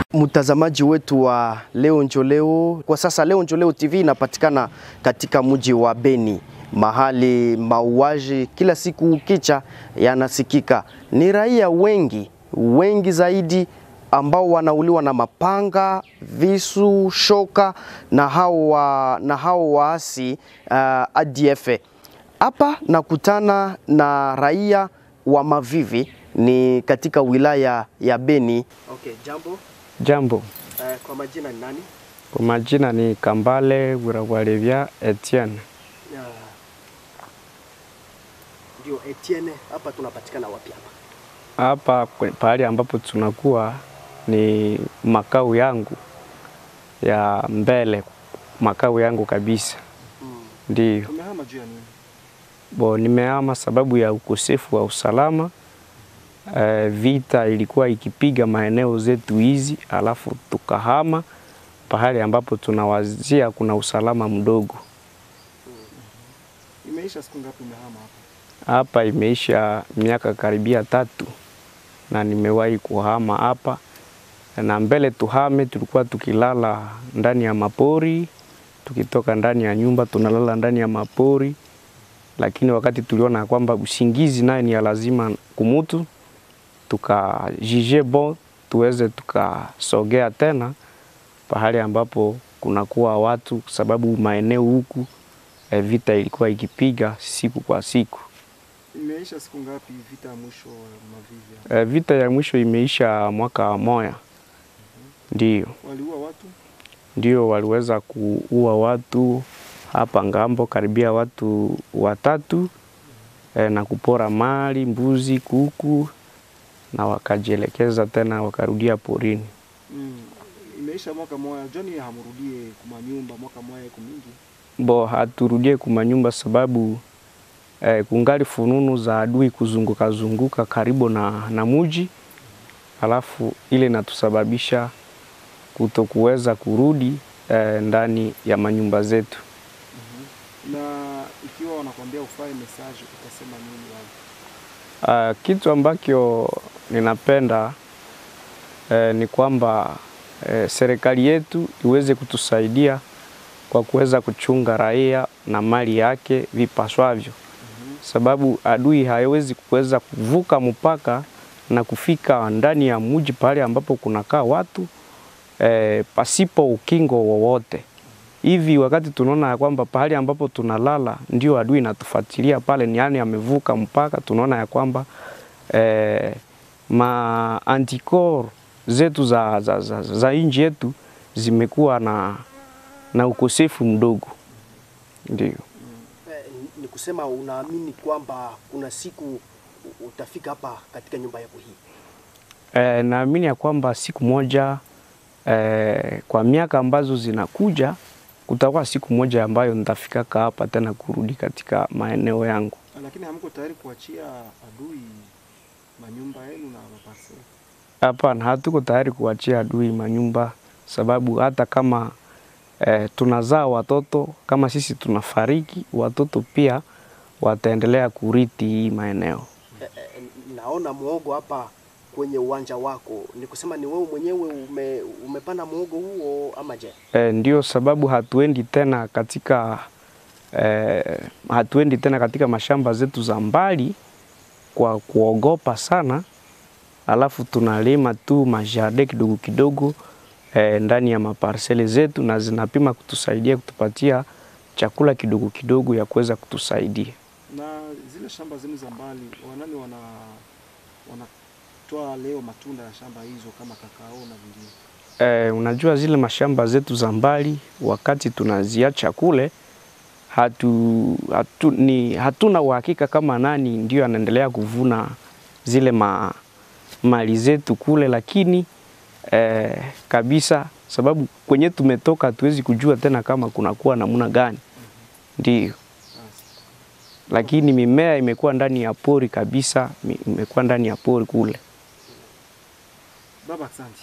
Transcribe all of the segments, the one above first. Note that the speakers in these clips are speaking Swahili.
Mtazamaji wetu wa Leo Njoleo, kwa sasa Leo Njoleo TV inapatikana katika mji wa Beni, mahali mauaji kila siku ukicha yanasikika. Ni raia wengi wengi zaidi ambao wanauliwa na mapanga, visu, shoka na hao wa, na hao waasi uh, ADF. Hapa nakutana na raia wa Mavivi ni katika wilaya ya Beni. Okay, jambo. Jambo, Uh, kwa majina ni nani? kwa majina ni Kambale Wirawalevya Etienne. Uh, ndio Etienne, hapa tunapatikana wapi hapa? Hapa kwe- pahali ambapo tunakuwa ni makao yangu ya mbele, makao yangu kabisa. Mm. Ndiyo Tumehama juu ya nini? bo, nimehama sababu ya ukosefu wa usalama. Eh, vita ilikuwa ikipiga maeneo zetu hizi, alafu tukahama pahali ambapo tunawazia kuna usalama mdogo. Imeisha siku ngapi umehama hapa? Hapa imeisha miaka karibia tatu na nimewahi kuhama hapa, na mbele tuhame tulikuwa tukilala ndani ya mapori, tukitoka ndani ya nyumba tunalala ndani ya mapori, lakini wakati tuliona kwamba usingizi naye ni ya lazima kumutu, tukajije bon tuweze tukasogea tena pahali ambapo kunakuwa watu, sababu maeneo huku eh, vita ilikuwa ikipiga siku kwa siku. Imeisha siku ngapi vita ya mwisho wa Mavivi? hapa? Eh, vita ya mwisho imeisha mwaka moya, ndio Waliua watu? ndio waliweza kuua watu hapa ngambo karibia watu watatu eh, na kupora mali, mbuzi, kuku na wakajielekeza tena wakarudia porini. Mm. Imeisha mwaka moja. Joni hamrudie kuma nyumba mwaka moja iko mingi. Bo haturudie kumanyumba sababu eh, kungali fununu za adui kuzunguka zunguka karibu na, na muji, alafu ile inatusababisha kutokuweza kurudi eh, ndani ya manyumba zetu. Na ikiwa wanakwambia ufae message utasema nini wao? Uh, kitu ambacho ninapenda eh, ni kwamba eh, serikali yetu iweze kutusaidia kwa kuweza kuchunga raia na mali yake vipaswavyo, sababu adui haiwezi kuweza kuvuka mpaka na kufika ndani ya mji pale ambapo kunakaa watu eh, pasipo ukingo wowote. Hivi wakati tunaona ya kwamba pahali ambapo tunalala ndio adui inatufuatilia pale, ni yani amevuka mpaka, tunaona ya kwamba eh, ma antikor zetu za, za, za, za nchi yetu zimekuwa na, na ukosefu mdogo, ndio. Eh, ni kusema unaamini kwamba kuna siku utafika hapa katika nyumba yako hii? Eh, naamini ya kwamba siku moja eh, kwa miaka ambazo zinakuja kutakuwa siku moja ambayo nitafikaka hapa tena kurudi katika maeneo yangu. Lakini hamko tayari kuachia adui manyumba yenu na maparcel. Hapana, hatuko tayari kuachia adui manyumba, sababu hata kama eh, tunazaa watoto, kama sisi tunafariki, watoto pia wataendelea kurithi hii maeneo. Eh, eh, naona muogo hapa kwenye uwanja wako, ni kusema ni wewe mwenyewe ume, umepanda muogo huo ama je? E, ndio sababu hatuendi tena katika e, hatuendi tena katika mashamba zetu za mbali kwa kuogopa sana, alafu tunalima tu majardin kidogo kidogo e, ndani ya maparsele zetu na zinapima kutusaidia kutupatia chakula kidogo kidogo ya kuweza kutusaidia. Na zile shamba zenu za mbali, wanani wana wanatoa leo matunda ya shamba hizo kama kakao na vingine. Eh, unajua zile mashamba zetu za mbali wakati tunaziacha kule hatu, hatu, ni, hatuna uhakika kama nani ndio anaendelea kuvuna zile ma, mali zetu kule, lakini eh, kabisa sababu kwenye tumetoka hatuwezi kujua tena kama kunakuwa namna gani, ndio lakini mimea imekuwa ndani ya pori kabisa, mi- imekuwa ndani ya pori kule. Baba, asante.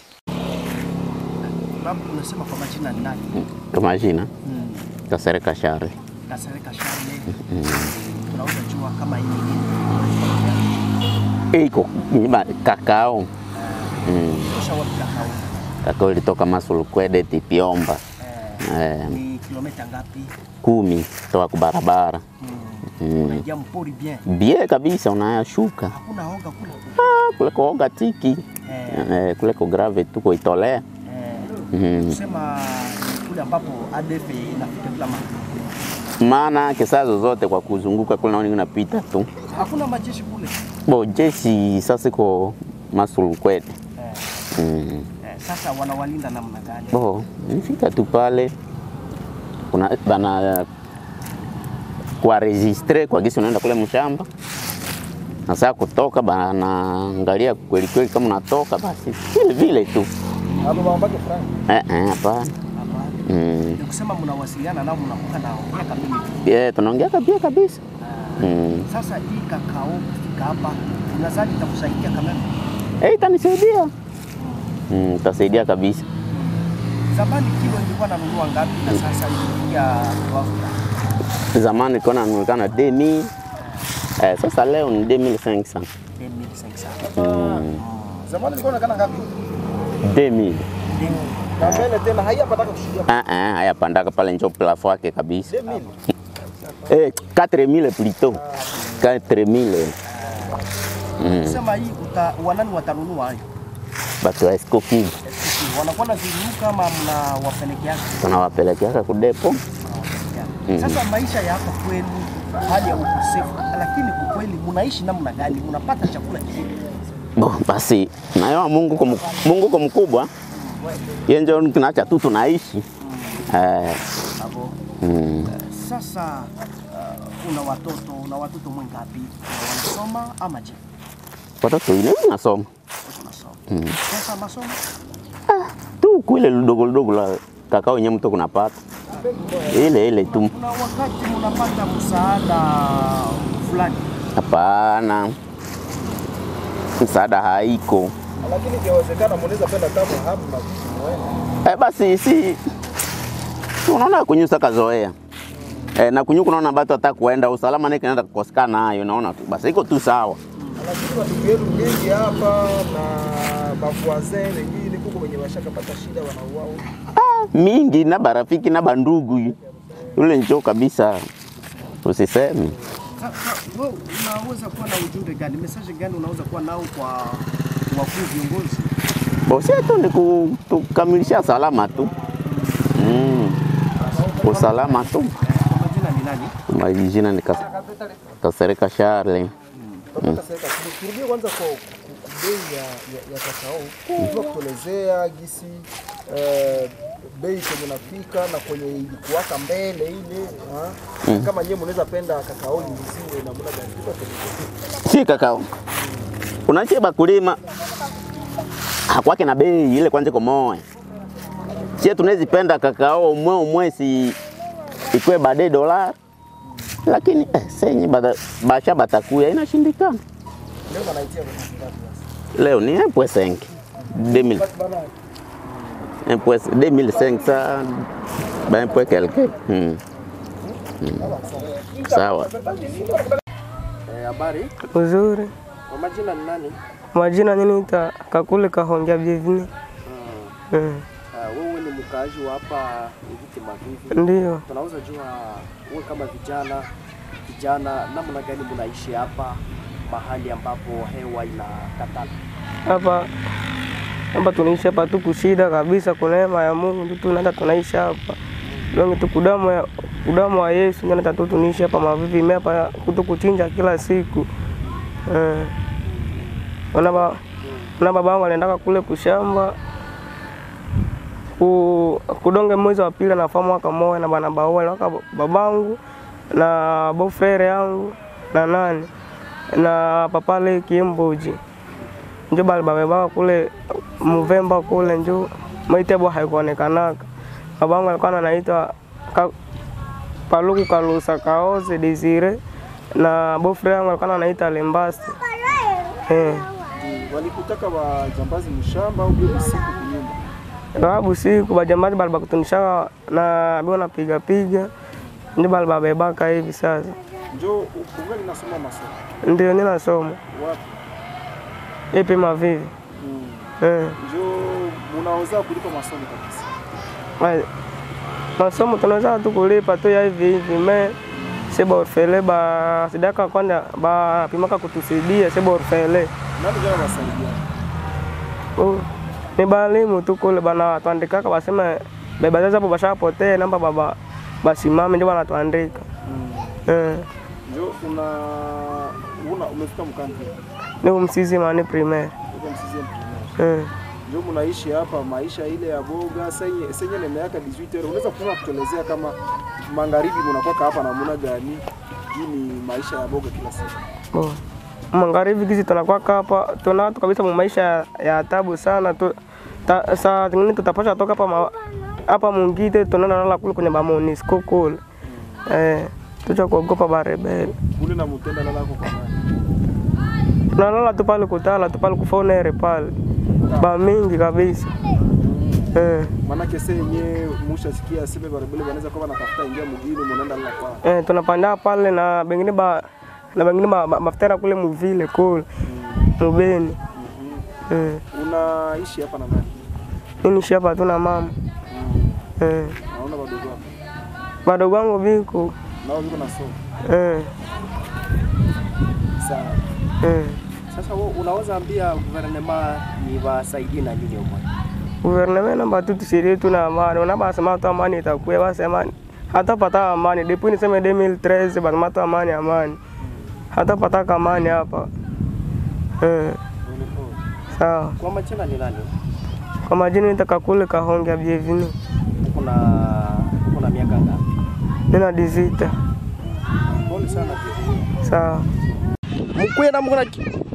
Babu, unasema kwa majina ni nani? Kwa majina Mm. Kasereka Shari. Kasereka Shane. Tunaweza jua kama hii ni nini? Iko nyima kakao. Mm. Tosha wapi kakao? kakao ilitoka Masulukwede Tipiomba Eh, eh, ni kilomita ngapi? kumi toka kubarabara mm. Unaingia mpori bien. bie kabisa, unayashuka Hakuna hoga kule. ah, kule kuoga tiki Eh, eh, kule ku grave tu kuitolea eh, mm. kusema ni kule ambapo ADF inafika kila mahali. maana kesa zozote kwa kuzunguka kule naoni unapita tu Hakuna majeshi kule. bo jeshi sasa iko Masulukwede Eh, mm. eh, sasa wanawalinda namna gani? Bo, nifika tu pale kuna bana kwa registre kwa gisi unaenda kule mshamba na saa kutoka banaangalia kweli kweli kama unatoka basi vile vile tu Hapo mambake frank. eh eh hapana Hapana. mm. Ni kusema mnawasiliana nao mnakuwa na ongea kamili. yeah, tunaongea kabisa kabisa Ah, mm. Sasa hii kakao kufika hapa unadhani itakusaidia kama eh itanisaidia mm, itasaidia kabisa zamani kilo ilikuwa nanunua ngapi na sasa imefikia kiwango gani? zamani ilikuwa nanulikana 2000 eh, sasa leo ni 2500 2500. mm. Zamani ilikuwa inaonekana ngapi? 2000 Na mbele tena haiyapataka kushuhudia ah ah haya pandaka pale njo plafo yake kabisa 2000. Eh, 4000 plutôt. 4000. Mm. Sema hii uta, wanani watanunua hayo? Batu wa Esco Kivu SPC, Wanakuwa na ziruka kama mnawapelekeaga tunawapelekeaka kudepo. mnawapelekeaga. Sasa maisha ya hapa kwenu, hali ya ukosefu, lakini kwa kweli mnaishi namna gani? Mnapata chakula kizuri? Bo, basi nayo Mungu kwa Mungu kwa mkubwa. Yeye ndio tunaacha tu tunaishi. Eh, Hapo mm. sasa uh, una watoto una watoto mwengapi? Wanasoma ama je? Watoto ile nasoma. Unasoma. Mm. Sasa masomo Tu kule ludogo ludogo la kakao yenyewe mtu kunapata. Ile ile tu. kuna wakati mnapata msaada fulani Hapana. Msaada haiko. Lakini ikiwezekana mnaweza penda kama hamna vitu mwene. Eh, basi si unaona kunyusa kazoea eh, na kunyuka unaona batu hata kuenda usalama nake naenda kukosekana nayo unaona tu basi iko tu sawa Lakini watu wenu wengi hapa na bavuazin wengine kuko wenye washakapata shida wanauao. mingi na barafiki na bandugu yule njoo kabisa usiseme Sasa wewe unaweza kuwa na ujumbe gani, message gani unaweza kuwa nao kwa wakuu viongozi? bosi tu ni ku- tukamilisha salama tu mm. usalama tu Kwa majina ni nani? majina ni Kas- Kasereka Charle Kutoka serikali. Turudie kwanza kwa ku- ku- bei ya, ya, ya kakao. Unajua kutuelezea gisi eh, bei kwenye nafika na kwenye ilikuwaka mbele ile ha? Na kama nyewe mnaweza penda kakao iuziwe namna gani? Tupe si kakao unache bakulima hakwake na bei ile kwanza komoe sie tunezipenda kakao umwe umwe si ikwe bade dola lakini eh, senye bada, basha batakuya inashindikana leo wanaitia kwa ngapi sasa? leo ni mpwe senke 2000 mpwe 2005 sa ba mpwe quelque hmm. Hmm. sawa Eh, habari. Uzuri. Kwa majina ni nani? Majina niniita Kakule Kahongea Bienvenue. Mm. Ah, wewe ni mkaaji wa hapa Iviti Mavivi. Ndiyo. Tunaweza jua wewe kama vijana vijana, namna gani mnaishi hapa mahali ambapo hewa inakatala? Hapa hapa tunaishi hapa tu kushida kabisa, kwa neema ya Mungu ndio tunaenda tunaishi hapa. Donge tu kudamu ya kudamu wa Yesu ndio nata tu tunaishi hapa Mavivi mimi hapa kutu kuchinja kila siku. Eh. Wana ba na baba wangu aliendaka kule kushamba ku, kudonge mwezi wa pili anafaa mwaka moja na bana baoa waka babangu na bofere yangu na nani na papale kiemboji njo bali babebaka kule Muvemba kule njo maitebo haikuonekanaka. Babangu alikuwa anaitwa ka, Paluku Kalusa Kaoze Desire na bofre yangu alikuwa anaita Lembasi eh. Walikutaka wajambazi mshamba au bila siku kunyumba? Sababu siku bajambazi bali bakutunishaka na bio napiga piga ndio bali babebaka hivi sasa. Njoo ungali nasoma masomo Ndio ninasoma wapi? ipi Mavivi Mm. eh. Njoo unaweza kulipa masomo kabisa. Ma- masomo tunaweza tu kulipa tu ya hivi hivi me seba orfele ba sidaka kwanda ba pimaka kutusaidia seba orfele Nani jana wasaidia? Oh, ni balimu tu kule bana tuandikaka basema beba sasa hapo bashapotea namba baba basimame ndio banatuandika eh Ndio una una umefika mkanti. ni umsizi mani primaire Uko msizie primaire. eh Ndio mnaishi hapa maisha ile ya boga senye senye ni miaka 18 unaweza kusema kutuelezea kama magharibi mnakuwa hapa namna gani? Hii ni maisha ya boga kila siku. bo magharibi kizi tunakuwa hapa tuna tu kabisa mu maisha ya- ya tabu sana tu ta, saa zingine tutapasha toka hapa ma- hapa mungite tunaenda nala kule kwenye bamonisco kule eh tucha kuogopa barebele Kule na mtenda lala kwa nani? tunalala tu pale kutala tu pale kufonere pale ba mingi kabisa eh Maanake se yenye mushasikia sebe barabara wanaweza kuwa wanatafuta ingia mjini mnaenda lala kwa. Eh, tunapanda pale na bengine ba na bengine ba, ba, mafutera kule muvile kule mubeni. Eh, Unaishi hapa na nani? mimi nishi hapa tu na mama. Eh, Naona wadogo wako. wadogo wangu viko. Nao yuko nasoma. Eh, Sawa. eh. Sasa wewe unaweza ambia guvernema ni wasaidie na nini huko? Guverneme namba tu tusirie tu na amani. Unabasema tu amani itakuwa basi amani. Hata pata amani. Depuis niseme 2013 basema tu amani amani. Hata pata amani hapa. Eh, sawa. Kwa majina ni nani? Kwa majina nitaka kule kahonge bienvenue. Kuna kuna miaka ngapi? Nina dizita. Pole sana pia. Sawa. Mkuye na mkuna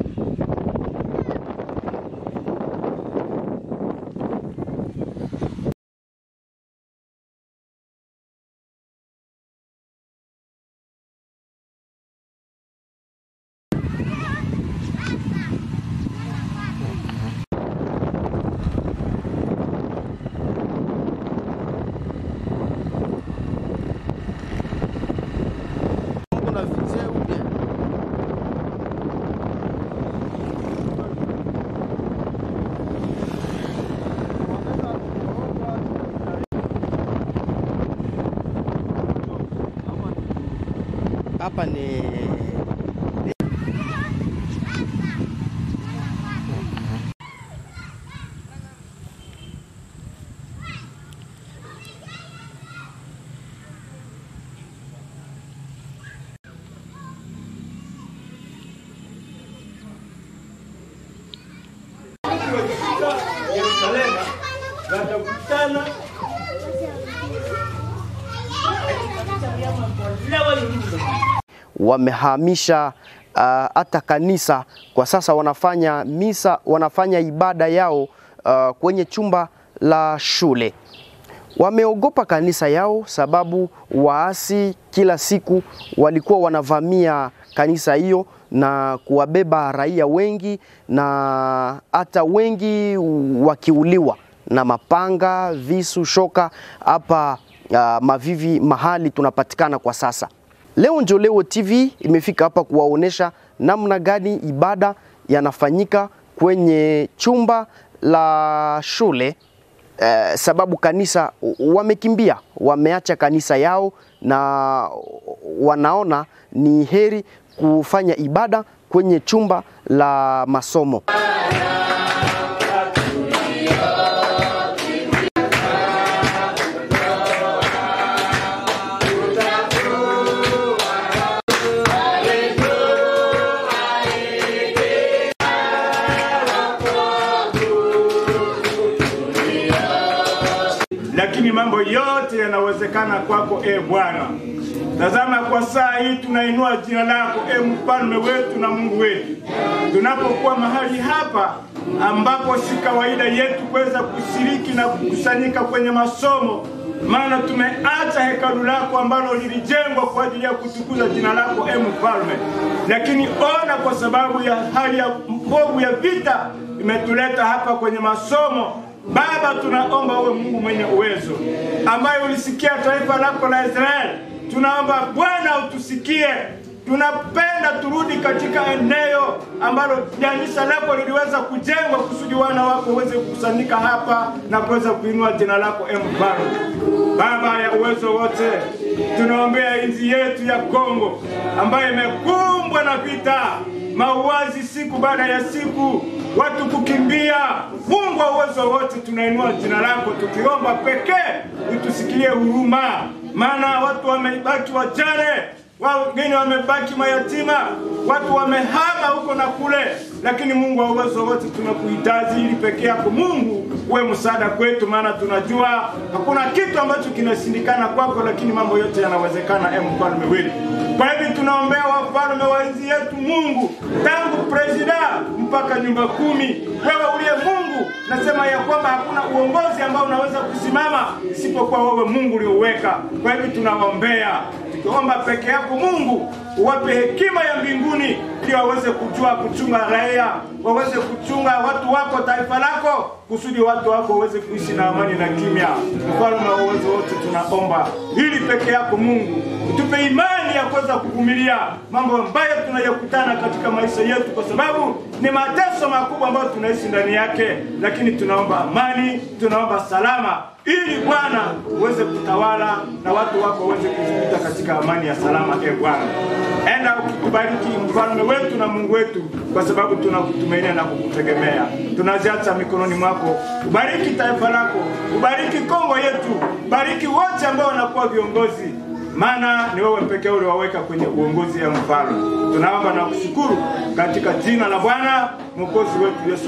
kuna video bien. Hapa ni wamehamisha uh, hata kanisa kwa sasa wanafanya misa, wanafanya ibada yao uh, kwenye chumba la shule. Wameogopa kanisa yao sababu waasi kila siku walikuwa wanavamia kanisa hiyo na kuwabeba raia wengi na hata wengi wakiuliwa na mapanga, visu, shoka hapa uh, Mavivi mahali tunapatikana kwa sasa. Leo njo Leo TV imefika hapa kuwaonesha namna gani ibada yanafanyika kwenye chumba la shule eh, sababu kanisa wamekimbia, wameacha kanisa yao na wanaona ni heri kufanya ibada kwenye chumba la masomo. lakini mambo yote yanawezekana kwako e Bwana. Tazama, kwa saa hii tunainua jina lako e mfalme wetu na Mungu wetu, tunapokuwa mahali hapa ambapo si kawaida yetu kuweza kushiriki na kukusanyika kwenye masomo, maana tumeacha hekalu lako ambalo lilijengwa kwa ajili ya kutukuza jina lako e mfalme, lakini ona, kwa sababu ya hali ya mbovu ya vita imetuleta hapa kwenye masomo Baba, tunaomba uwe Mungu mwenye uwezo ambaye ulisikia taifa lako la Israeli. Tunaomba Bwana utusikie, tunapenda turudi katika eneo ambalo kanisa lako liliweza kujengwa kusudi wana wako waweze kukusanyika hapa na kuweza kuinua jina lako e mfalme. Baba ya uwezo wote, tunaombea nchi yetu ya Kongo ambayo imekumbwa na vita, mauaji siku baada ya siku, watu kukimbia. Mungu wa uwezo wote, tunainua jina lako tukiomba pekee utusikilie huruma, maana watu wamebaki wajane wengine wamebaki mayatima, watu wamehama huko na kule, lakini Mungu wa uwezo wote tunakuhitaji ili peke yako Mungu uwe msaada kwetu, maana tunajua hakuna kitu ambacho kinashindikana kwako, lakini mambo yote yanawezekana, e mfalme wetu. Kwa hivyo tunaombea wafalme wa nchi yetu Mungu, tangu presida mpaka nyumba kumi. Wewe uliye Mungu, nasema ya kwamba hakuna uongozi ambao unaweza kusimama isipokuwa wewe Mungu ulioweka. Kwa hivyo tunaombea tukiomba peke yako Mungu uwape hekima ya mbinguni ili waweze kujua kuchunga raia, waweze kuchunga watu wako, taifa lako, kusudi watu wako waweze kuishi na amani na kimya. Mfalme wa uwezo wote, tunaomba ili peke yako Mungu utupe imani ya kuweza kuvumilia mambo ambayo tunayokutana katika maisha yetu, kwa sababu ni mateso makubwa ambayo tunaishi ndani yake, lakini tunaomba amani, tunaomba salama ili Bwana uweze kutawala na watu wako waweze kujikuta katika amani ya salama. E Bwana, enda ukikubariki mfalme wetu na Mungu wetu, kwa sababu tunakutumainia na kukutegemea. Tunaziacha mikononi mwako. Ubariki taifa lako, ubariki Kongo yetu, bariki wote ambao wanakuwa viongozi, maana ni wewe pekee uliwaweka kwenye uongozi ya mfalme. Tunaomba na kushukuru katika jina la Bwana mwokozi wetu Yesu.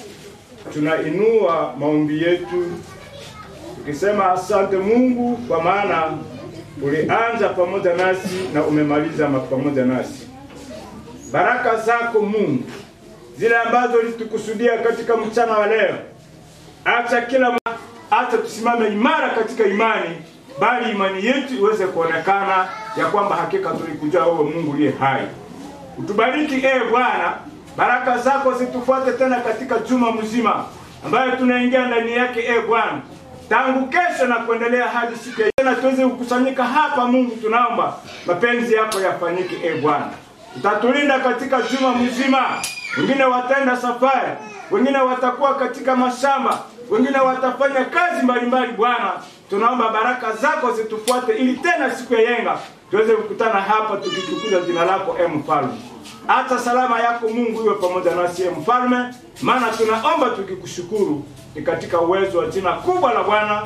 Tunainua maombi yetu tukisema asante Mungu, kwa maana ulianza pamoja nasi na umemaliza pamoja nasi. Baraka zako Mungu zile ambazo ulitukusudia katika mchana wa leo, acha kila acha tusimame imara katika imani, bali imani yetu iweze kuonekana ya kwamba hakika tulikujua wewe Mungu uliye hai. Utubariki ee Bwana, baraka zako zitufuate tena katika juma mzima ambayo tunaingia ndani yake ee Bwana tangu kesho na kuendelea hadi siku ya tena tuweze kukusanyika hapa. Mungu, tunaomba mapenzi yako yafanyike. E Bwana, utatulinda katika juma mzima. Wengine wataenda safari, wengine watakuwa katika mashamba, wengine watafanya kazi mbalimbali. Bwana, tunaomba baraka zako zitufuate, ili tena siku ya yenga tuweze kukutana hapa tukitukuza jina lako, e Mfalme. Hata salama yako Mungu iwe pamoja nasi, e Mfalme, maana tunaomba tukikushukuru ni katika uwezo wa jina kubwa la Bwana.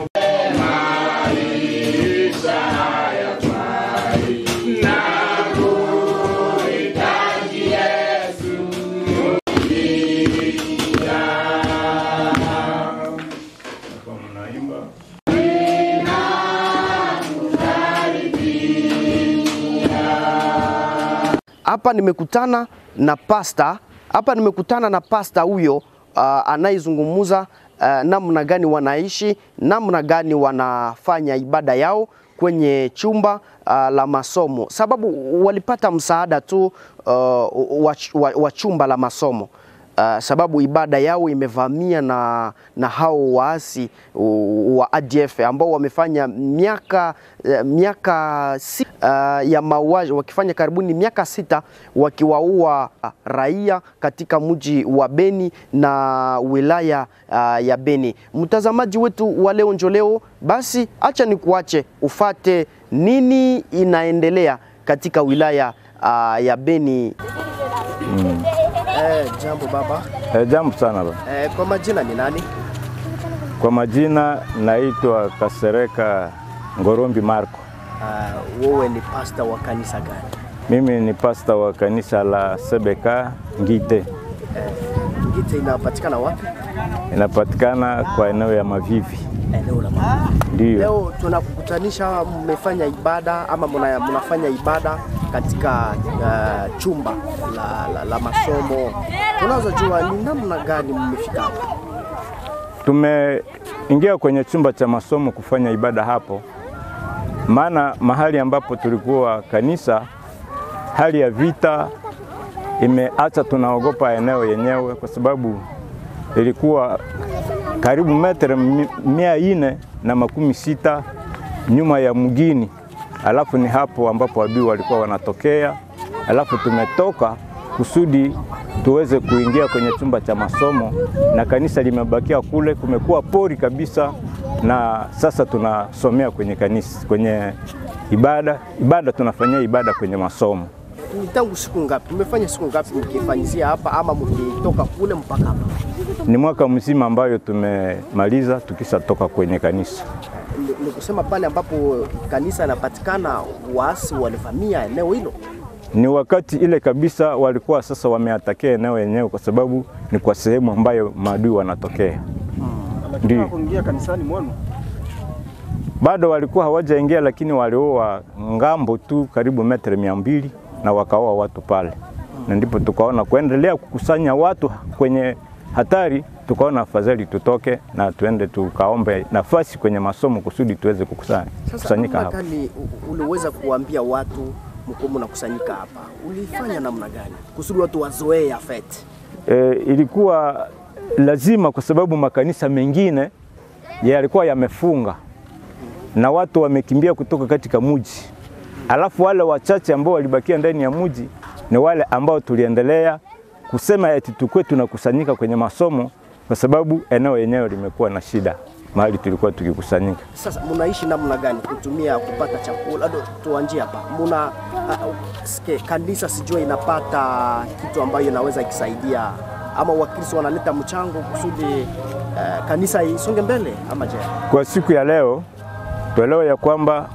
Hapa nimekutana na pasta hapa nimekutana na pasta huyo uh, anayezungumza uh, namna gani wanaishi, namna gani wanafanya ibada yao kwenye chumba uh, la masomo, sababu walipata msaada tu uh, wa, wa, wa chumba la masomo uh, sababu ibada yao imevamia na, na hao waasi uh, wa ADF ambao wamefanya miaka uh, miaka si, uh, ya mauaji wakifanya karibuni miaka sita wakiwaua uh, raia katika mji wa Beni na wilaya uh, ya Beni. Mtazamaji wetu wa leo njoleo, basi acha nikuache ufate nini inaendelea katika wilaya uh, ya Beni. Mm. Eh, jambo baba. Eh, jambo sana baba. Eh, kwa majina ni nani? Kwa majina naitwa Kasereka Ngorombi Marco. Uh, wewe ni pasta wa kanisa gani? Mimi ni pasta wa kanisa la Sebeka Ngite. Eh, Ngite inapatikana wapi? Inapatikana kwa eneo ya Mavivi. Eneo la Mavivi. Ndio. Leo tunakukutanisha, mmefanya ibada ama muna, munafanya ibada katika uh, chumba la, la, la masomo. Tunaweza jua ni namna gani mmefika hapa? Tumeingia kwenye chumba cha masomo kufanya ibada hapo, maana mahali ambapo tulikuwa kanisa, hali ya vita imeacha tunaogopa eneo yenyewe, kwa sababu ilikuwa karibu metre mia ine na makumi sita nyuma ya mgini, alafu ni hapo ambapo adui walikuwa wanatokea alafu tumetoka kusudi tuweze kuingia kwenye chumba cha masomo, na kanisa limebakia kule, kumekuwa pori kabisa, na sasa tunasomea kwenye kanisa, kwenye ibada. Ibada tunafanyia ibada kwenye masomo. Ni tangu siku ngapi? Mmefanya siku ngapi mkifanyizia hapa ama mkitoka kule mpaka hapa? Ni mwaka mzima ambayo tumemaliza tukishatoka kwenye kanisa. Ni- Ni kusema pale ambapo kanisa inapatikana, waasi walivamia eneo hilo. Ni wakati ile kabisa walikuwa sasa wameatakia eneo yenyewe, kwa sababu ni kwa sehemu ambayo maadui wanatokea. Lakini Ndiyo. hawakuingia kanisani mwenu. Bado walikuwa hawajaingia, lakini waliua ngambo tu karibu metre mia mbili na wakaoa watu pale, na ndipo tukaona kuendelea kukusanya watu kwenye hatari, tukaona afadhali tutoke na tuende tukaombe nafasi kwenye masomo kusudi tuweze kukusanya Sasa kusanyika namna hapa. gani u- uliweza kuambia watu mko mnakusanyika hapa? Ulifanya namna gani kusudi watu wazoee Yafet? e, ilikuwa lazima kwa sababu makanisa mengine yalikuwa yamefunga na watu wamekimbia kutoka katika mji, alafu wale wachache ambao walibakia ndani ya mji ni wale ambao tuliendelea kusema eti tukue tunakusanyika kwenye masomo, kwa sababu eneo yenyewe limekuwa na shida mahali tulikuwa tukikusanyika. Sasa mnaishi namna gani kutumia kupata chakula? Ado, tuanzie hapa. Muna uh, ske, kanisa sijua inapata kitu ambayo inaweza ikisaidia ama Wakristo wanaleta mchango kusudi uh, kanisa isonge mbele ama je? Kwa siku ya leo tuelewe ya kwamba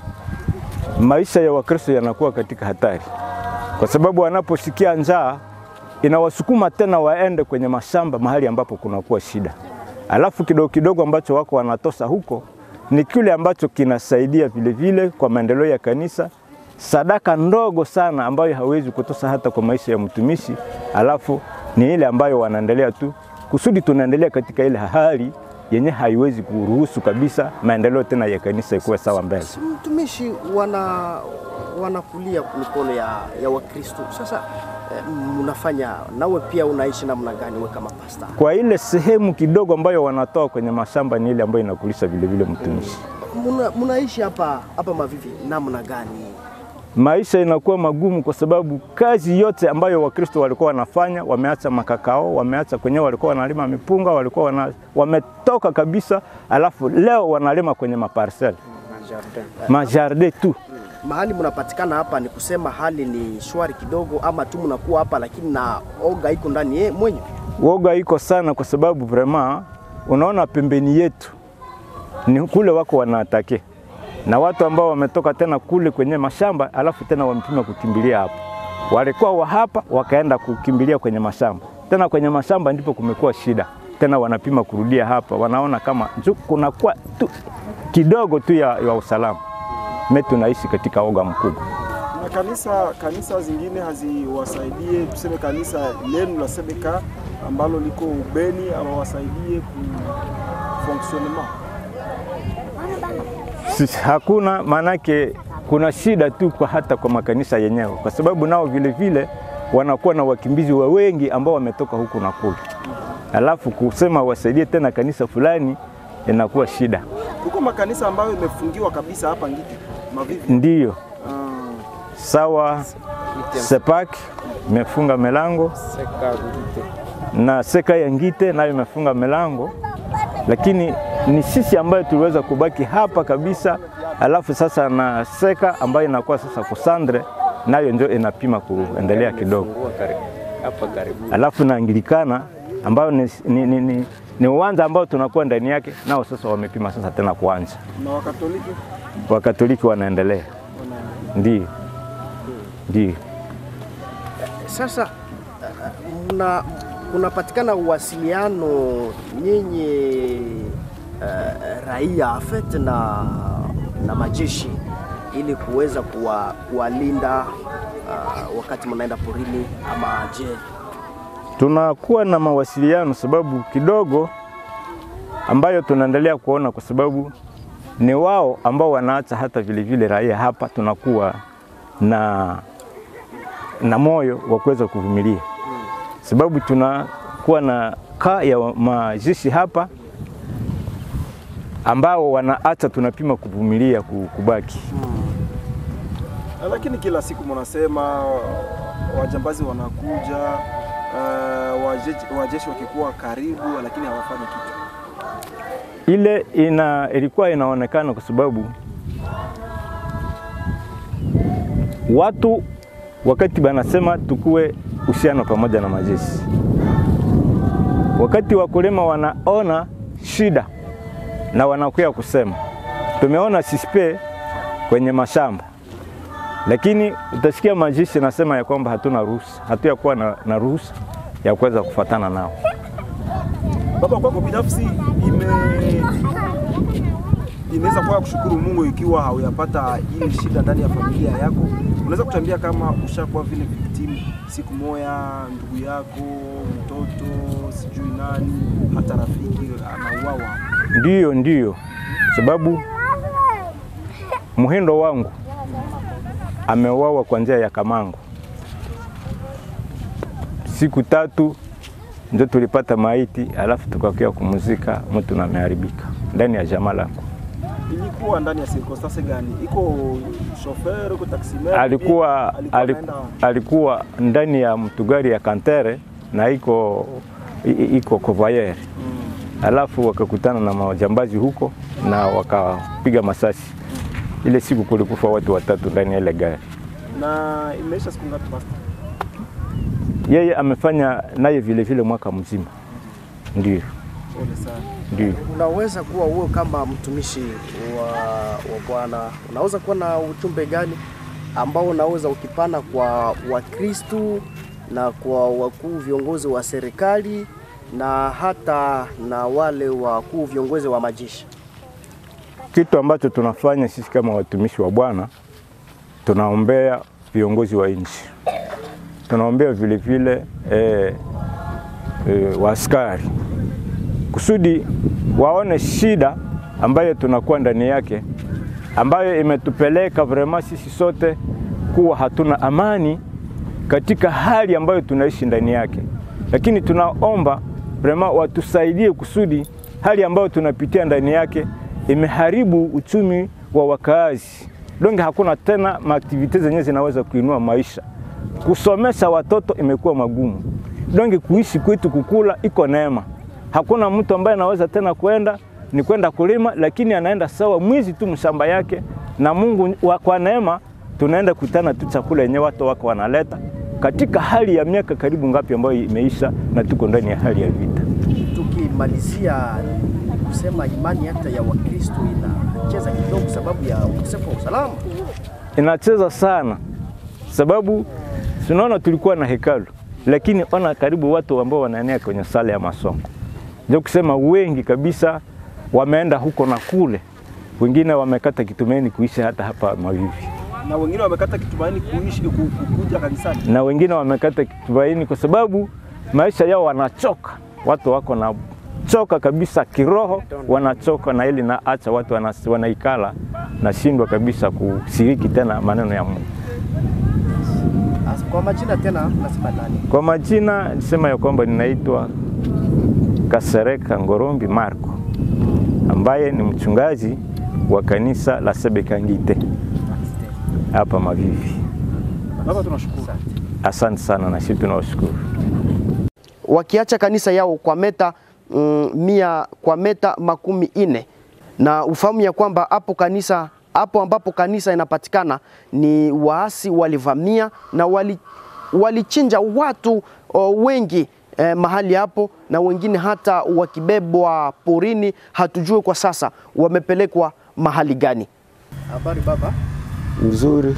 maisha ya Wakristo yanakuwa katika hatari, kwa sababu wanaposikia njaa inawasukuma tena waende kwenye mashamba mahali ambapo kunakuwa shida, alafu kidogo kidogo ambacho wako wanatosa huko ni kile ambacho kinasaidia vile vile kwa maendeleo ya kanisa, sadaka ndogo sana ambayo hawezi kutosa hata kwa maisha ya mtumishi, alafu ni ile ambayo wanaendelea tu kusudi tunaendelea katika ile hali yenye haiwezi kuruhusu kabisa maendeleo tena ya kanisa ikuwe sawa mbele. Si mtumishi wana wanakulia mikono ya, ya Wakristo. Sasa eh, mnafanya nawe pia unaishi namna gani wewe kama pasta? Kwa ile sehemu kidogo ambayo wanatoa kwenye mashamba ni ile ambayo inakulisha vile vile mtumishi. Muna, mnaishi hapa hapa Mavivi namna gani? Maisha inakuwa magumu kwa sababu kazi yote ambayo Wakristo walikuwa wanafanya, wameacha makakao, wameacha kwenyewe, walikuwa wanalima mipunga, walikuwa wana, wametoka kabisa, alafu leo wanalima kwenye maparsel majardin tu. Mahali mnapatikana hapa ni kusema hali ni shwari kidogo, ama tu mnakuwa hapa lakini na oga iko ndani ye mwenye Woga iko sana kwa sababu vraiment unaona pembeni yetu ni kule wako wanaatake na watu ambao wametoka tena kule kwenye mashamba, alafu tena wamepima kukimbilia hapa. Walikuwa wa hapa wakaenda kukimbilia kwenye mashamba, tena kwenye mashamba ndipo kumekuwa shida tena, wanapima kurudia hapa, wanaona kama nju- kunakuwa tu kidogo tu ya, ya usalama. Me tunaishi katika oga mkubwa. Na kanisa kanisa zingine haziwasaidie, tuseme kanisa lenu la Sebeka ambalo liko Ubeni, awawasaidie ku fonctionnement Sisi hakuna, maanake kuna shida tu kwa hata kwa makanisa yenyewe, kwa sababu nao vile vile wanakuwa na wakimbizi wa wengi ambao wametoka huku na kule, alafu kusema wasaidie tena kanisa fulani inakuwa shida. kuko makanisa ambayo imefungiwa kabisa hapa Ngiti Mavivi. Ndiyo Ah, sawa, Sepak imefunga milango na Seka ya Ngite nayo imefunga milango, lakini ni sisi ambayo tuliweza kubaki hapa kabisa, alafu sasa na Seka ambayo inakuwa sasa kusandre nayo ndio inapima kuendelea kidogo, alafu na Anglikana ambayo ni, ni, ni, ni, ni uwanja ambao tunakuwa ndani yake, nao sasa wamepima sasa tena kuanza. na Wakatoliki Wakatoliki wanaendelea, ndio ndio. Sasa uh, mna kunapatikana uwasiliano nyinyi uh, raia afet na, na majeshi ili kuweza kuwa, kuwalinda uh, wakati mnaenda porini ama je? tunakuwa na mawasiliano sababu kidogo ambayo tunaendelea kuona, kwa sababu ni wao ambao wanaacha hata vile vile raia hapa, tunakuwa na, na moyo wa kuweza kuvumilia, sababu tunakuwa na kaa ya majeshi hapa ambao wanaacha tunapima kuvumilia ku- kubaki. lakini kila siku mnasema wajambazi wanakuja uh, wajeshi, wajeshi wakikuwa karibu, lakini hawafanyi kitu. ile ina, ilikuwa inaonekana kwa sababu watu wakati banasema tukue uhusiano pamoja na majeshi, wakati wakulima wanaona shida na wanakuya kusema tumeona sispe kwenye mashamba, lakini utasikia majeshi nasema ya kwamba hatuna ruhusa, hatuyakuwa na, na ruhusa ya kuweza kufatana nao. Baba, kwako binafsi ime inaweza kuwa kushukuru Mungu ikiwa hauyapata hii shida ndani ya familia yako. Unaweza kutuambia kama ushakuwa vile victim siku moya, ndugu yako, mtoto, sijui nani, hata rafiki anauawa? Ndiyo, ndiyo, sababu muhindo wangu ameuawa kwa njia ya kamango. Siku tatu ndio tulipata maiti, alafu tukakia kumuzika, mtu na ameharibika ndani ya jamaa langu. Ilikuwa ndani ya circumstance gani? Iko shofer, iko taximan? Alikuwa, alikuwa aliku, anaenda alikuwa ndani ya mtugari ya kantere na iko i- i- iko convoyeur alafu wakakutana na majambazi huko na wakapiga masasi. Ile siku kulikufa watu watatu ndani ya ile gari. na imeisha siku ngapi basi? Yeye amefanya naye vile vile mwaka mzima. Ndio, Pole sana. ndio. Unaweza kuwa wewe kama mtumishi wa, wa Bwana, unaweza kuwa na ujumbe gani ambao unaweza ukipana kwa Wakristu na kwa wakuu viongozi wa serikali na hata na wale wakuu viongozi wa majeshi? Kitu ambacho tunafanya sisi kama watumishi wa Bwana, tunaombea viongozi wa nchi, tunaombea vile vile eh, eh, waaskari kusudi waone shida ambayo tunakuwa ndani yake, ambayo imetupeleka vraiment sisi sote kuwa hatuna amani katika hali ambayo tunaishi ndani yake, lakini tunaomba vraiment watusaidie kusudi hali ambayo tunapitia ndani yake imeharibu uchumi wa wakaazi. Donge hakuna tena maaktivite zenyewe zinaweza kuinua maisha. Kusomesha watoto imekuwa magumu. Donge kuishi kwetu kukula iko neema. Hakuna mtu ambaye anaweza tena kwenda ni kwenda kulima, lakini anaenda sawa mwizi tu mshamba yake, na Mungu wa, kwa neema tunaenda kutana tu chakula yenyewe watu wako wanaleta katika hali ya miaka karibu ngapi ambayo imeisha, na tuko ndani ya hali ya vita. Tukimalizia kusema imani hata ya Wakristo inacheza kidogo sababu ya ukosefu wa usalama. inacheza sana, sababu tunaona tulikuwa na hekalu, lakini ona karibu watu ambao wanaenea kwenye sala ya masomo, ndio kusema wengi kabisa wameenda huko na kule, wengine wamekata kitumaini kuishi hata hapa Mavivi, Na wengine wamekata kitumaini kuishi ku- ku- kuja kanisani. na wengine wamekata kitumaini kwa sababu maisha yao wanachoka, watu wako na choka kabisa kiroho, wanachoka na ili na acha watu wana- wanaikala nashindwa kabisa kushiriki tena maneno ya Mungu. As- Kwa majina tena nasema nani? Kwa majina nisema ya kwamba ninaitwa Kasereka Ngorombi Marco ambaye ni mchungaji wa kanisa la Sebekangite hapa Mavivi. Baba, tunashukuru. Asante sana na sisi tunawashukuru. wakiacha kanisa yao kwa meta mm, mia kwa meta makumi ine na ufahamu ya kwamba hapo kanisa hapo ambapo kanisa inapatikana ni waasi walivamia na wali, walichinja watu o, wengi eh, mahali hapo na wengine hata wakibebwa porini, hatujue kwa sasa wamepelekwa mahali gani. Habari baba, Mzuri.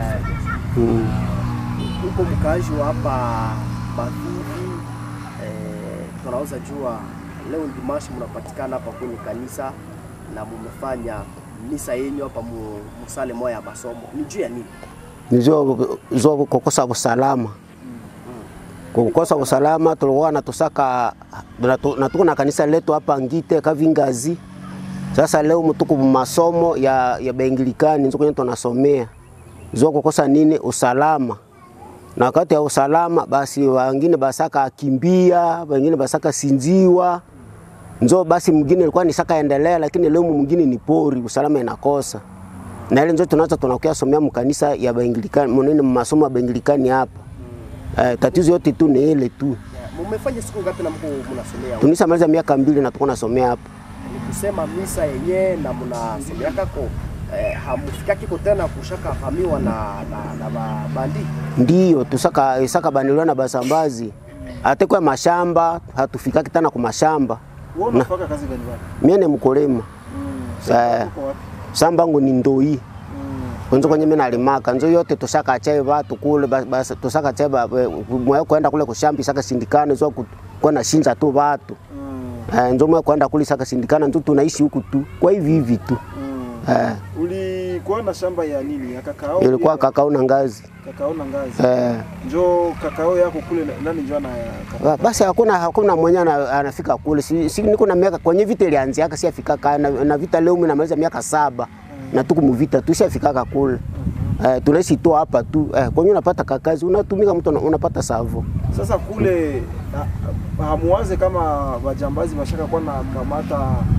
uko mkaaji wa hapa Mavivi eh, tunaweza jua leo Dimashi mnapatikana hapa kwenye kanisa na mumefanya misa yenyu hapa mu, musale moya ya masomo, ni juu ya nini? Nijua kukosa usalama. Kukosa usalama tulikuwa natusaka natu- natuko na kanisa letu hapa Ngite Kavingazi. Sasa leo mtuku masomo ya, ya Bengilikani nzo kwenye tunasomea. Nijua kukosa nini usalama. Na wakati ya usalama basi wengine basaka akimbia, wengine basaka sinziwa. Nzo basi mwingine ilikuwa ni saka endelea, lakini leo mwingine ni pori, usalama inakosa na ile ndio tunaanza tunakuya somea mkanisa ya Bengilikani, mnene masomo ya Bengilikani hapa. Eh, tatizo yote tu ni ile tu. Mumefanya siku ngapi na mko mnasomea? huko? Tunishamaliza miaka mbili na tuko nasomea hapa. Ni kusema misa yenyewe na mnasomea kako eh, hamufikaki ko tena kushaka hamiwa na na, na ba- bandi Ndiyo tusaka isaka baniliwa na basambazi. Ate kwa mashamba hatufikaki tena kwa mashamba. wewe unafanya kazi gani bwana? Mimi ni mkulima. Eh, Uko wapi? shamba yangu ni ndoi. Mm. Kwanza kwenye mimi nalimaka nzo yote tusaka chai watu kule bas, bas tusaka chai ba- we- mwe kwenda kule kushamba saka sindikana zo kwenda shinza tu watu. Mm. Eh, nzo mwe kwenda kule saka sindikana nzo tunaishi huku tu. Kwa hivi hivi tu. Mm. Eh, Ulikuwa na shamba ya nini? Ya kakao? ilikuwa pia? kakao na ngazi. kakao na ngazi. Eh, Njoo kakao yako kule na- nani njoo na Ba- basi hakuna hakuna mwenye ana- anafika kule si, si niko na miaka kwenye vita ilianziaka si afika na, na vita leo mimi namaliza miaka saba na tuko muvita tu si afika kule eh, tunaishi tu hapa tu eh, kwenye unapata kakazi unatumika mtu una- unapata savo Sasa kule ha- hamuwaze kama wajambazi washaka kuwa na kamata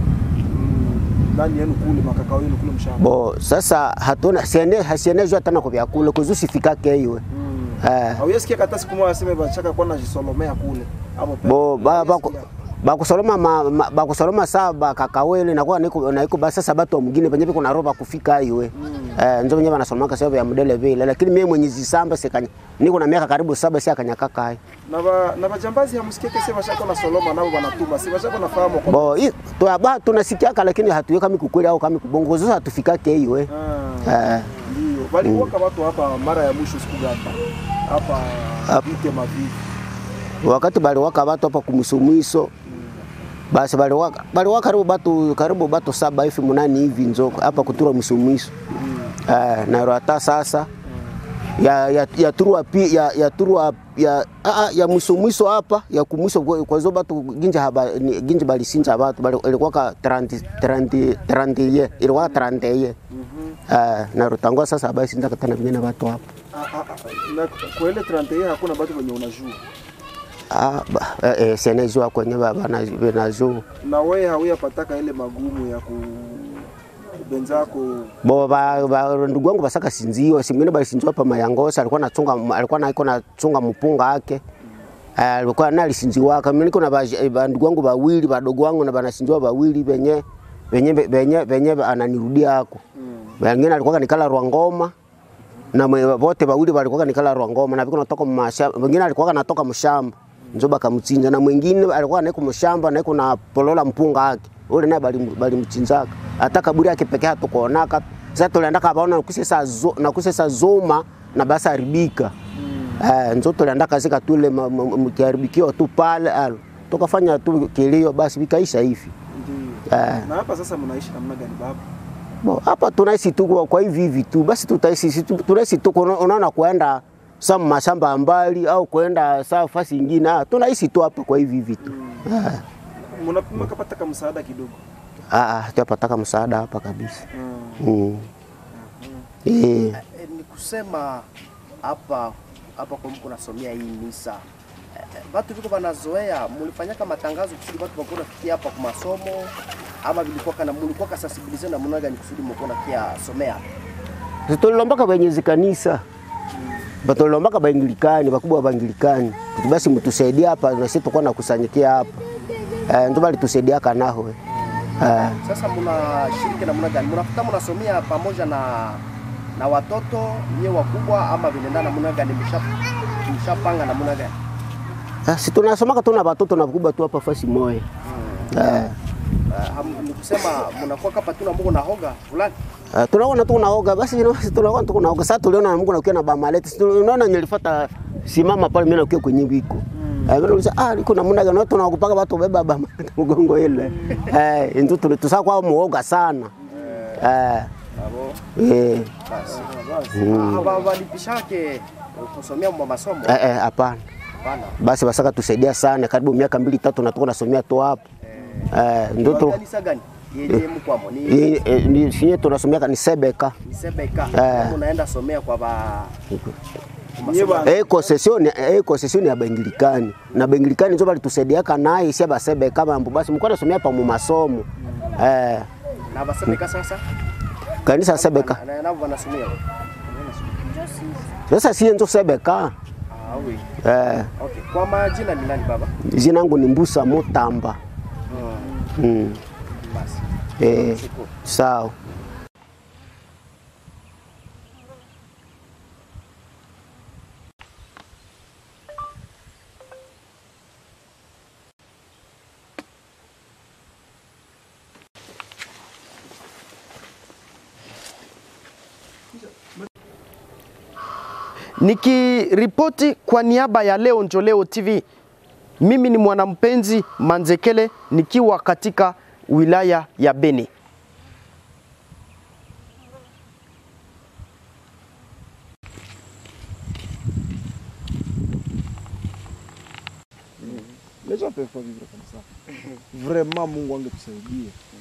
mm, nani yenu kule makakao yenu kule mshamba. bo sasa hatuna siene hasienezwa tena kwa vyakula kuzusifikake iwe Mm. eh, Hauyasikia hata siku moja aseme bashaka kuwa najisolomea kule hapo pale. bo ba, ba, Hauyasikia? bakusoloma ma, ma, bakusoloma saa bakakawele nakuwa niko naiko basa sabato mwingine penye kuna roba kufika iwe eh, nzo wenyewe wanasomaka sababu ya modele vile lakini mimi mwenye zisamba sikanya niko na miaka karibu saba si akanyakaka hai na ba, na bajambazi hamusikie kese bashaka na soloma nao wanatuma si bashaka nafahamu kwa bo hii tu ba tunasikiaka lakini hatuye kama kukweli au kama kubongo sasa hatufikake hiyo Ah, eh ndio walikuwa watu hapa mara ya mwisho siku gani hapa Hapa. vite mavivi wakati baliwaka watu hapa kumsumwiso basi baliwaka baliwaka karibu batu karibu batu saba hivi munani hivi nzo hapa kutura msumwiso eh na hata sasa ya ya ya turua pi ya ya turua ya a, a, ya msumwiso hapa ya kumwiso kwa kwa zo batu ginja haba ni- ginja balisinja batu bali ilikuwa ka 30 30 30 ye ilikuwa 30 ye eh na rutangwa sasa basi ndaka tena vingine watu hapa Ah, ah, ah, na kwa ile 31 hakuna watu wenye unajua ah ba- eh, eh senezwa kwenye baba na benazo na wewe hauyapataka ile magumu ya ku benzako bo ba, ba, ndugu wangu basaka sinzio simwene balisinziwa pa mayangosa alikuwa nachunga alikuwa naiko nachunga mpunga ake Eh, alikuwa na alisinziwaka mimi niko na ba, ba, ndugu wangu bawili badogo wangu na banasinziwa bawili benye benye benye benye ananirudia hako wengine alikuwa kanikala Rwangoma na mwe- wote bawili walikuwa kanikala Rwangoma na viko natoka mashamba wengine alikuwa kanatoka mshamba njo bakamchinja na mwingine alikuwa naiko mshamba naiko na polola mpunga yake ule naye bali balimchinjaka hata kaburi yake pekee hatukuonaka sasa tulienda kabaona nakusesa zo, nakusesa zoma na basi haribika eh, njo tulienda kazika tule mkiharibikio tu pale alo tukafanya tu kilio basi vikaisha hivi ndio eh. na hapa sasa mnaishi namna gani baba Bo, hapa tunaishi tu kwa- kwa hivi hivi tu basi tutaishi si tu- tunaishi tu kuna- unaona kuenda sa mashamba ya mbali au kuenda saa fasi ingine ah, tunaishi tu hapa kwa hivi hivi tu Ah, mnapima kapata kama msaada kidogo ah, ah, hatujapataka msaada hapa kabisa Mm. mm. Eh, E, ni kusema hapa hapa kwa mko nasomea hii misa e, e, watu viko wanazoea, mulifanyaka matangazo kusudi watu wakuwa nafikia hapa kwa masomo ama vilikuwa kana mulikuwa kasensibilize na muna gani kusudi mko nakia somea si tulilombaka benyezi kanisa batulilombaka baingilikani bakubwa baingilikani Kuti basi mtusaidie hapa nasi tukuwa nakusanyikia hapa eh, ndo balitusaidiaka naho eh. Sasa mnashiriki namna gani? Mnafuta mnasomea pamoja na na watoto nyewe wakubwa ama vinaendana namna gani? Msha mshapanga namna gani? Ah, si tunasomaka tuna watoto na bakubwa tu hapa fasi moya eh. Uh, ham- ni kusema mnakuwa kapa tu na Mungu na hoga fulani Uh, tunaona tu unaoga basi you know, tunaona tu unaoga sasa tuliona na Mungu nakuwa na bamaleti Si tunaona nilifuata simama pale mimi nakuwa kwenye wiko eh mimi nilisa ah liko namna gani watu tunakupaka watu beba bamaleti mgongo ile eh ndio tu tusa kwa muoga sana eh eh basi. Hapa walipishake kusomea mwa masomo eh eh, hapana hapana. basi basaka tusaidia sana karibu miaka mbili tatu na tuko nasomea tu hapo eh ndio Ni tu kanisa gani? Yeye mkwamo ni eh, eh, ni sinye tunasomea ni sebeka ni Sebeka. Eh. Unaenda somea kwa ba Nyie bana Eh, concession eh, concession ya Bengilikani na Bengilikani ndio balitusaidiaka naye isia basebe kama mambo basi mko nasomea pa mu masomo eh na basebeka sasa kanisa sebeka na nao wanasomea sasa sie ndio sebeka Ah, oui. Eh, Okay. Kwa majina ni nani baba? jina langu ni Mbusa Mutamba. Mm. Basi. Eh, Shukuru. sawa. Nikiripoti kwa niaba ya Leo Njoleo TV, mimi ni mwanampenzi Manzekele nikiwa katika wilaya ya Beni. Les gens peuvent pas vivre comme ça. Vraiment Mungu angetusaidia.